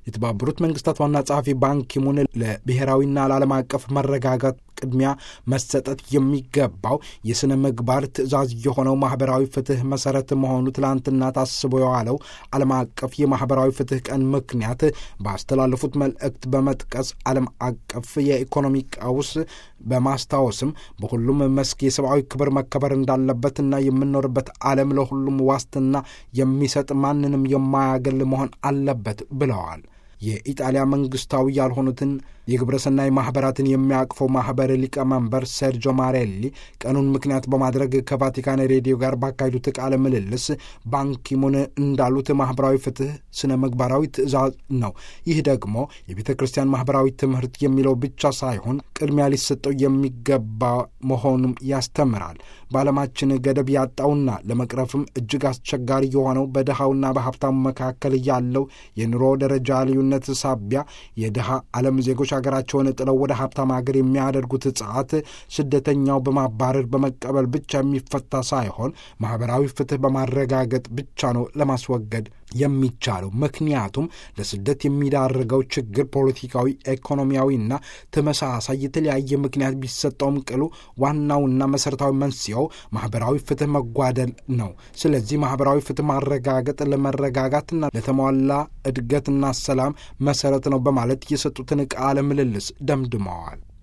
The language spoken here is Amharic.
የተባበሩት መንግስታት ዋና ጸሐፊ ባንኪሙን ለብሔራዊና ለዓለም አቀፍ መረጋጋት ቅድሚያ መሰጠት የሚገባው የሥነ ምግባር ትእዛዝ የሆነው ማኅበራዊ ፍትሕ መሠረት መሆኑ ትላንትና ታስቦ የዋለው ዓለም አቀፍ የማኅበራዊ ፍትሕ ቀን ምክንያት ባስተላለፉት መልእክት በመጥቀስ ዓለም አቀፍ የኢኮኖሚ ቀውስ በማስታወስም በሁሉም መስክ የሰብአዊ ክብር መከበር እንዳለበትና የምንኖርበት ዓለም ለሁሉም ዋስትና የሚሰጥ ማንንም የማያገል መሆን አለበት ብለዋል። የኢጣሊያ መንግስታዊ ያልሆኑትን የግብረሰናይ ማኅበራትን የሚያቅፈው ማኅበር ሊቀመንበር ሴርጆ ማሬሊ ቀኑን ምክንያት በማድረግ ከቫቲካን ሬዲዮ ጋር ባካሄዱት ቃለ ምልልስ ባንኪሙን እንዳሉት ማኅበራዊ ፍትሕ ስነ ምግባራዊ ትእዛዝ ነው። ይህ ደግሞ የቤተ ክርስቲያን ማኅበራዊ ትምህርት የሚለው ብቻ ሳይሆን ቅድሚያ ሊሰጠው የሚገባ መሆኑም ያስተምራል። በዓለማችን ገደብ ያጣውና ለመቅረፍም እጅግ አስቸጋሪ የሆነው በድሃውና በሀብታሙ መካከል ያለው የኑሮ ደረጃ ልዩነት ሳቢያ የድሃ ዓለም ዜጎች ሀገራቸውን ጥለው ወደ ሀብታም ሀገር የሚያደርጉት ጸዓት ስደተኛው በማባረር በመቀበል ብቻ የሚፈታ ሳይሆን ማኅበራዊ ፍትሕ በማረጋገጥ ብቻ ነው ለማስወገድ የሚቻለው። ምክንያቱም ለስደት የሚዳርገው ችግር ፖለቲካዊ፣ ኢኮኖሚያዊና ተመሳሳይ የተለያየ ምክንያት ቢሰጠውም ቅሉ ዋናውና መሠረታዊ መንስኤው ማኅበራዊ ፍትሕ መጓደል ነው። ስለዚህ ማኅበራዊ ፍትሕ ማረጋገጥ ለመረጋጋትና ለተሟላ እድገትና ሰላም መሠረት ነው በማለት የሰጡትን ቃለ ምልልስ ደምድመዋል።